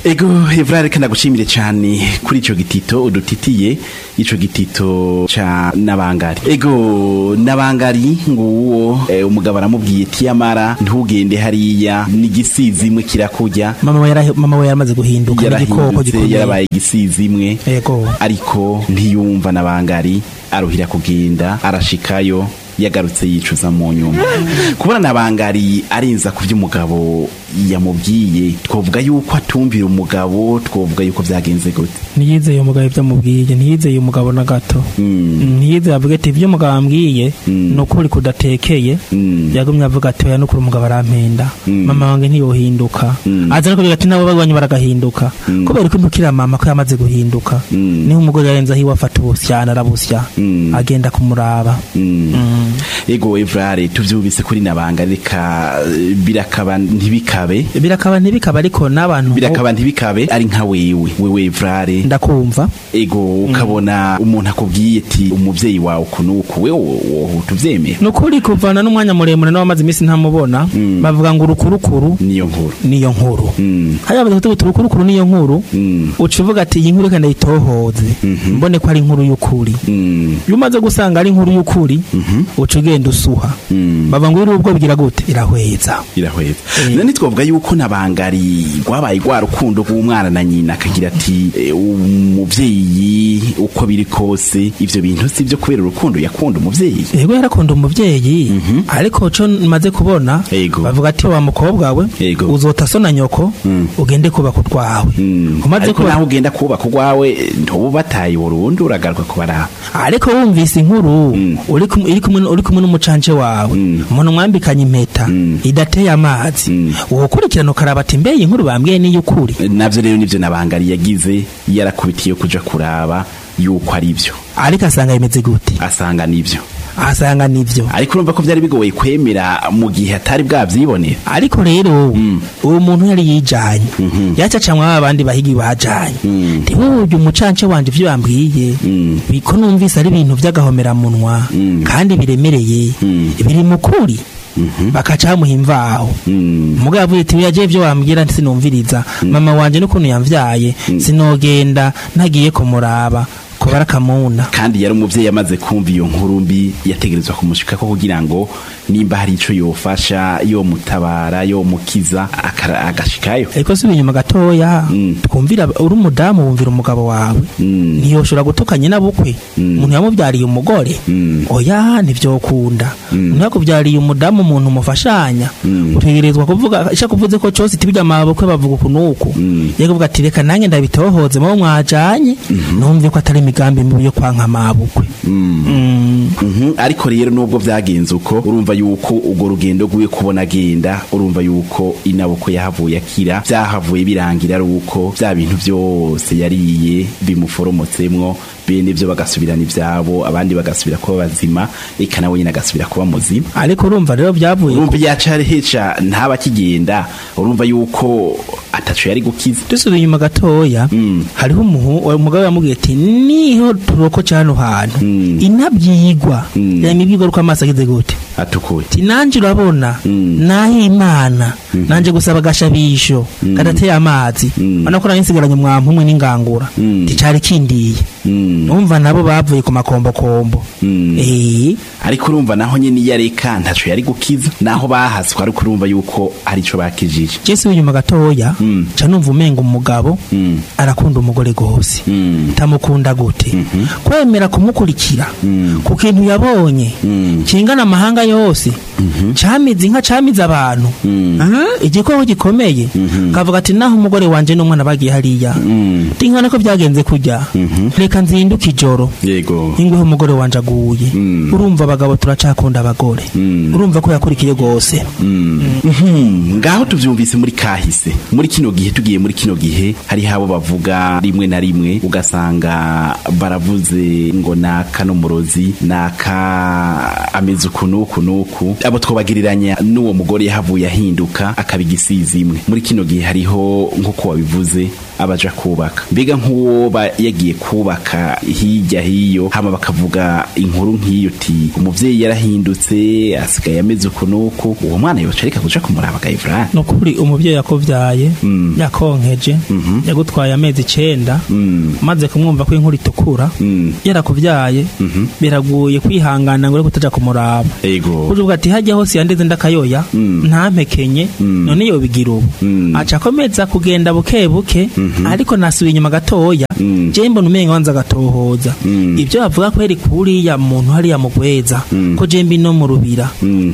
ego evra reka ndagushimire cyane kuri ico gitito udutitiye ico gitito ca nabangari ego nabangari nguwo eh, umugabo aramubwiye tiyamara ntugende hariya n'igisizi imwe kirakurya mama we yarahe- mama we yaramaze guhinduka n'igikoko yarahindutse gikomeye yarabaye igisizi imwe Ego. ariko ntiyumva nabangari aruhira kugenda arashikayo yagarutse yicuza mu nyuma kubona nabangari arinza ku by'umugabo yamubwiye twovuga yuko atumvira umugabo twovuga yuko byagenze gute ntiyizeye umugabo ibyo amubwiye ntiyizeye umugabo na gato Mm. ntiyizeye avuga ati ibyo umugabo ambwiye Mm. ni ukuri kudatekeye Mm. yagumye avuga ati oya nukuri umugabo arampenda Mm. mama wanjye ntiyohinduka Mm. aza no kuvuga ati nabo bagwanyu baragahinduka Mm. kubera ko impukira mama ko yamaze guhinduka Mm. niho umugore yarenze aho iwe afata ubusyana arabusya Mm. agenda kumuraba Mm. Mm. ego evrare tuvyumvise kuri nabanga reka eh, birakaba ntibikabe birakaba ntibikaba ariko n'abantu birakaba ntibikabe ari nka wewe wewe evrare ndakumva ego ukabona umuntu akubwiye ati umuvyeyi wawe ukuntu uku wewe wohuta uvyemera ni ukuri kuvana n'umwanya muremure n'abamaze iminsi ntamubona Mm. bavuga ngo urukurukuru niyo nkuru niyo nkuru Mm. hariya bamaze kutubuta urukurukuru niyo nkuru Mm. uca uvuga ati iyi nkuru reka ndayitohoze Mhm. mbone ko ari inkuru y'ukuri Mm. iyo umaze gusanga ari inkuru y'ukuri Mhm. uca ugenda usuha Mm. bava ngo iri ubwo bigira gute irahweza irahweza Eh. none twavuga yuko nabangari rwabaye rwa rukundo rw'umwana na nyina akagira ati "Eh, umuvyeyi uko biri kose ivyo bintu si byo kubera urukundo yakunda umuvyeyi yego yarakunda umuvyeyi ariko co maze kubona Yego. bavuga ati wa mukobwa we Yego. uzota so na nyoko Mm. ugende kubaka utwawe Mm. umaze ariko kuba naho ugenda kubaka urwawe ntubu bataye burundu uragaruka kubaraba ariko wumvise inkuru Mm. uri kum- iri kumwe uri kumwe n'umucanje wawe Mm. umuntu mwambikanye impeta Mm. idateye amazi Mm. wokurikirana ukaraba ati mbe iyi nkuru bambwiye ni iy'ukuri navyo rero nivyo nabangari yagize yarakubitiye kuja kuraba yuko ari byo ariko asanga bimeze gute asanga nivyo asanga nivyo ariko urumva ko byari bigoye kwemera mu gihe atari bwavyibonera ariko rero Mm. uwo muntu yari yijanye Mhm. yacacamwa abandi bahigi bajanye Mm. ntiwurye umucance wanje ivyo bambwiye Mm. biko numvise ari ibintu vy'agahomeраmunwa Mm. kandi biremereye Mm. biri mu kuri Mhm. bakaca bamuha imvaho Mm. umugabo avuye ati yaje ivyo wambwira sinumviriza mama wanje n'ukuntu yamvyaye Mm. sinogenda ntagiye kumuraba kubara akamuna kandi yari umuvyeyi amaze kumva iyo nkuru mbi yategerezwa kumushikako kugira ngo nimba hari ico yofasha yomutabara yomukiza akara- agashikayo ariko si inyuma gatoya Mm. twumvira uri umudamu wumvira umugabo wawe Mm. ntiyoshobora gutukanye n'abukwe Mm. umuntu yamubyariye umugore Mm. oya ntivyokunda Mm. umuntu yakubyariye umudamu umuntu mufashanya Mm. utegerezwa kuvuga isha kuvuze ko cose tibijya amabukwe bavuga ukuntu uku Mm. yego ati reka nanjye ndabitohoze mabo mwajanye numve ko atari imigambi mibi yo kwanka amabukwe Mm. Mm. Mhm. ariko rero nubwo byagenze uko urumva yuko urwo rugendo rwiwe kubona agenda urumva yuko inaboko yahavuye akira byahavuye birangira ari uko bya bintu byose yariye bimuforomotsemwo bene byo bagasubirana ibyabo abandi bagasubira kuba bazima eka nawe nyine agasubira kuba muzima ariko urumva rero byavuye ku- urumva yaca heca ntaba akigenda urumva yuko atacu yari gukiza dusubiye inyuma gatoya Mm. hariho umuhu uwo mugabo yamubwiye ati niho turoko cyano hantu Mm. inabyigwa Mm. yama ibyigwa uko amaso agize gute atukuye ati nanje urabona Mm. naho imana nanje gusaba agashabisho kadateye amazi Mm. ubona ko nari nsigaranye mwampumwe n'ingangura Mm. ticari kindiye Mm. numva nabo bavuye ku makombokombo Mm. eh ariko urumva naho nyine iyo areka ntaco yari gukiza naho bahaswe ariko urumva yuko ari co bakijije jesi w'inyuma gatoya Mm. ca numva umenga umugabo Mm. arakunda umugore gose Mm. tamukunda gute Mhm. kwemera kumukurikira Mm. ku kintu yabonye Mm. kingana amahanga yose camize inka camize abantu Mm. Ah, igikoko gikomeye Mhm. kavuga ati naho umugore wanje n'umwana bagiye hariya Mm. tinkana ko byagenze kujya Mhm. reka nzinduke ijoro yego ingweho umugore wanje aguye Mm. urumva abagabo turacakunda abagore Mm. urumva ko yakurikiye gose Mhm. ngaho tuvyumvise muri kahise muri kino gihe tugiye muri kino gihe hari habo bavuga rimwe na rimwe ugasanga baravuze ngo naka n'umurozi naka ameze uku n'uku n'uku abo twobagiriranya n'uwo mugore yahavuye ahinduka akaba igisizi imwe muri kino gihe hariho nk'uko wabivuze abaja kubaka mbega nk'uwo ba yagiye kubaka hirya hiyo hama bakavuga inkuru nk'iyo ti umuvyeyi yarahindutse asigaye ameze uku n'uku uwo mwana yoca areka kuja kumuraba gayivurani ni ukuri umubyeyi yakuvyaye yakonkeje yagutwaye amezi icenda maze kumwumva ko inkuru itukura yarakuvyaye biragoye kwihangana ngo ure kutaja kumuraba ego uvuga ati hajya hose yandeze ndakayoya ntampekenye none yobigira ubu aca akomeza kugenda buke buke ariko nasubiye inyuma gatoya je mbona umenga wanza gatohoza ibyo bavuga ko yari kuriya muntu hariya mu gweza ko je mbi no mu rubira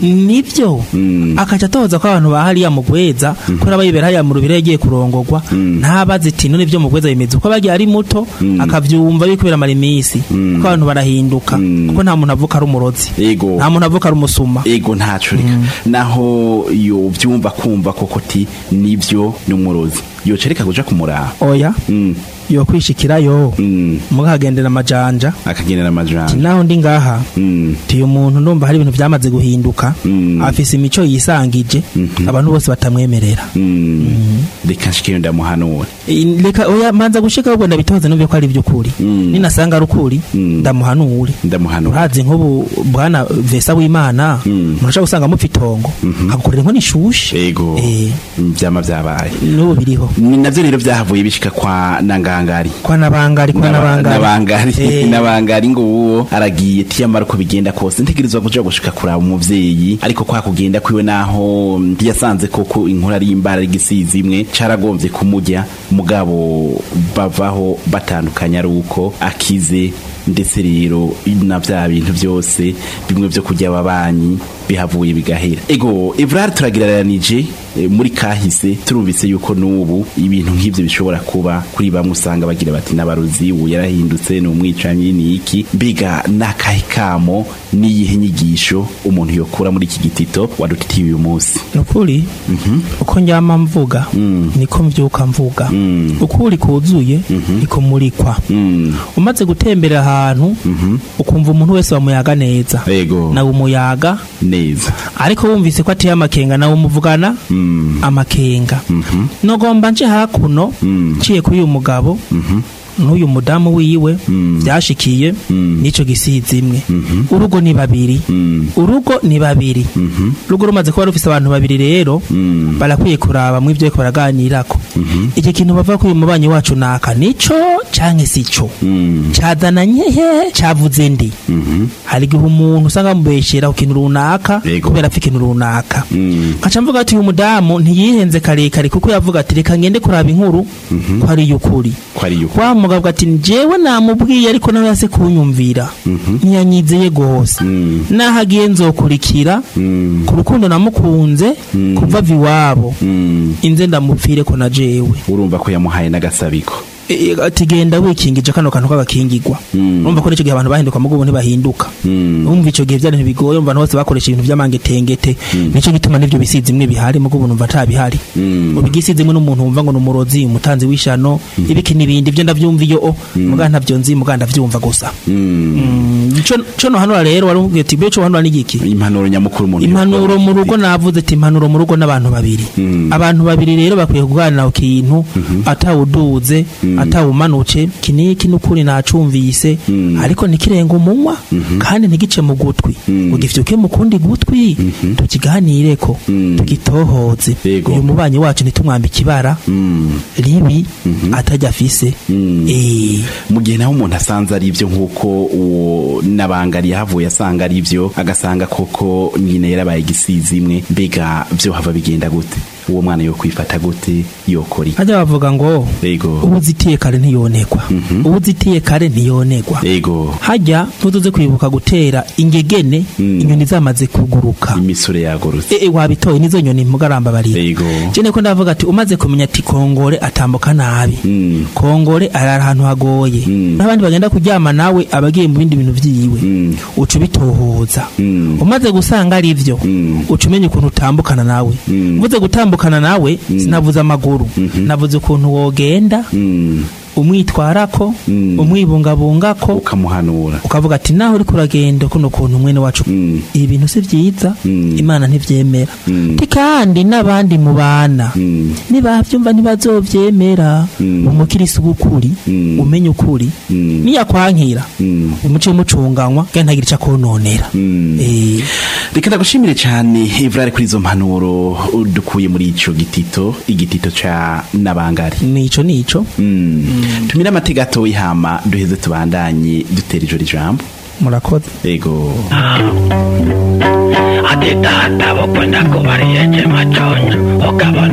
nivyo akaca atohoza ko abantu ba hariya mu gweza ko nabayibera hariya mu rubira yagiye kurongorwa ntabazi iti none ibyo mu gweza bimeze uko bagiye ari muto akavyumva yuko biramara iminsi ko abantu barahinduka kuko nta muntu avuka ari umurozi ego nta muntu avuka ari umusuma ego ntaco reka naho yo vyumva kumva koko ti nivyo n'umurozi yoca reka kuja kumuraba oya Mm, yo kwishikirayo mm, mukagendera amajanja akagendera amajanja naho ndi ngaha Mm, tiyo umuntu ndumva hari ibintu byamaze guhinduka Mm. afise imico yisangije abantu bose batamwemerera mm. reka nshikeyo ndamuhanura I- reka oya manza gushika ahubwo ndabitoze numve ko ari iby'ukuri Mm. ninasanga ari ukuri Mm. ndamuhanure ndamuhanura urazi nk'ubu bwana vesa w'imana Mm. murashaka gusanga mupfa itongo akagukorera inkono ishushe ego Eh. vyama vyabaye n'ubu biriho ni navyo rero vyahavuye bishika kwa nangangari kwa nabangari kwa Naba- nabangari nabangari Eh. nabangari ngo uwo aragiye tiyamara uko bigenda kose ntegerezwa kuja gushika kuraba umuvyeyi ariko kwa kugenda kwiwe naho mm, yasanze koko inkuru ari imbara ari igisizi imwe caragombye kumujya mugabo bavaho batandukanye ari uko akize ndetse rero na vya bintu byose bimwe vyo kurya ababanyi bihavuye bigahera ego evrard turagiraranije eh, muri kahise turumvise yuko n'ubu ibintu nk'ivyo bishobora kuba kuri bamwe usanga bagira bati n'abarozi ubu yarahindutse ni umwicanyi ni iki mbega n'akahe kamo n'iyihe nyigisho umuntu yokura muri iki gitito wadutitiye uyu munsi nukuri uko njyama mvuga niko mvyuka mvuga ukuri kuzuye niko murikwa Mm, umaze gutembera ahantu ukumva umuntu wese wamuyaga neza ego nawe umuyaga neza ariko wumvise ko ateye amakenga nawe umuvugana Mm, amakenga nogomba nje hakuno Mm. nciye kuri uyu mugabo n'uyu mudamu wiwe byashikiye n'ico gisizi imwe urugo ni babiri mm, urugo ni babiri urugo rumaze kuba rufise abantu babiri rero mm, barakwiye kuraba mu ivyo bariko baraganirako iki kintu bavuga ko uyu mubanyi wacu naka nico canke sico mm, cazananye he cavuze ndi hari igihe umuntu usanga bamubeshera ku kintu runaka Yego. kubera apfa ikintu runaka mm, nkaca mvuga ati uyu mudamu ntiyihenze karekare kuko yavuga ati reka ngende kuraba inkuru ko ari iy'ukuri ko ari yuko wa mugabo ati njyewe namubwiye ariko nawe yase kunyumvira ntiyanyizeye gose Mm, naho agiye nzokurikira mm, ku rukundo namukunze kuva ava iwabo mm. inze ndamupfire ko na jewe urumva ko yamuhaye n'agasabiko E, ati genda wikingije kano kantu k'agakingirwa Mm. urumva ko n'icyo gihe abantu bahinduka mugo ubu ntibahinduka Mm. umva icyo gihe byari ntibigoye umva abantu bose bakoresha ibintu by'amangetengete nicyo gituma n'ibyo bisizi imwe bihari mugo ubu numva ntabihari Mm. ubu igisizi imwe n'umuntu wumva ngo ni umurozi umutanzi w'ishano ibiki n'ibindi ibyo ndabyumva iyo o muga ntabyo nzi muga ndabyumva gusa Mm. Mm, ico- co nohanura rero wari umbwiye ati cyo hanura n'igiki impanuro nyamukuru umuntu impanuro yokora. mu rugo navuze ati impanuro mu rugo n'abantu babiri Mm. abantu babiri rero bakwiye kuganira ku kintu atawuduze atawumanutse kiniki n'ukuri nacumvise Mm. ariko ntikirenga umunwa kandi ntigice mu gutwi Mm. ngo gifyuke mu kundi gutwi tukiganireko Mm. tugitohoze Yego. uyu mubanyi wacu ntitumwambike ibara Mm. ribi atajya afise Mm. Eh, mu gihe naho umuntu asanze ari ibyo nk'uko uwo nabangari yahavuye asanga ari ibyo agasanga koko nyine yarabaye igisizi imwe mbega byo hava bigenda gute uwo mwana yo kwifata gute yokora iki hajya bavuga ngo ego ubuzitiye kare ntiyonegwa ubuzitiye kare ntiyonegwa ego hajya ntutuze kwibuka gutera ingegene Mm. inyoni zamaze kuguruka imisore yagorutse e, e, wabitoye nizo nyoni mugaramba barira ego jene ko ndavuga ati umaze kumenya ati kongore atambuka nabi Mm. kongore arara ahantu hagoye Mm. n'abandi bagenda kuryama nawe abagiye mu bindi bintu vyiwe Mm. uca ubitohoza Mm. umaze gusanga ari vyo Mm. uca umenya ukuntu utambukana nawe Mm. mvuze gutambukana nawe sinavuze amaguru navuze ukuntu wogenda Mm. umwitwarako Mm. umwibungabungako ukamuhanura ukavuga ati naho uri kuragenda kuno kuntu mwene wacu Mm. ibi bintu si byiza Mm. imana ntivyemera Mm. Ti kandi n'abandi mu bana Mm. nibavyumva ntibazovyemera Mm. umukirisi w'ukuri Mm. umenye ukuri Mm. niyakwankira Mm. umuce mucunganywa kandi ntagira ico akononera Mm. Eh, reka ndagushimire cyane Evrard kuri izo mpanuro dukuye muri ico gitito igitito ca nabangari nico nico Mm. tumire amatega gatoyi hama duheze tubandanye dutera ijoro ijambo murakoze ego ati tata bukwenda kubariye chema chonyo ukabona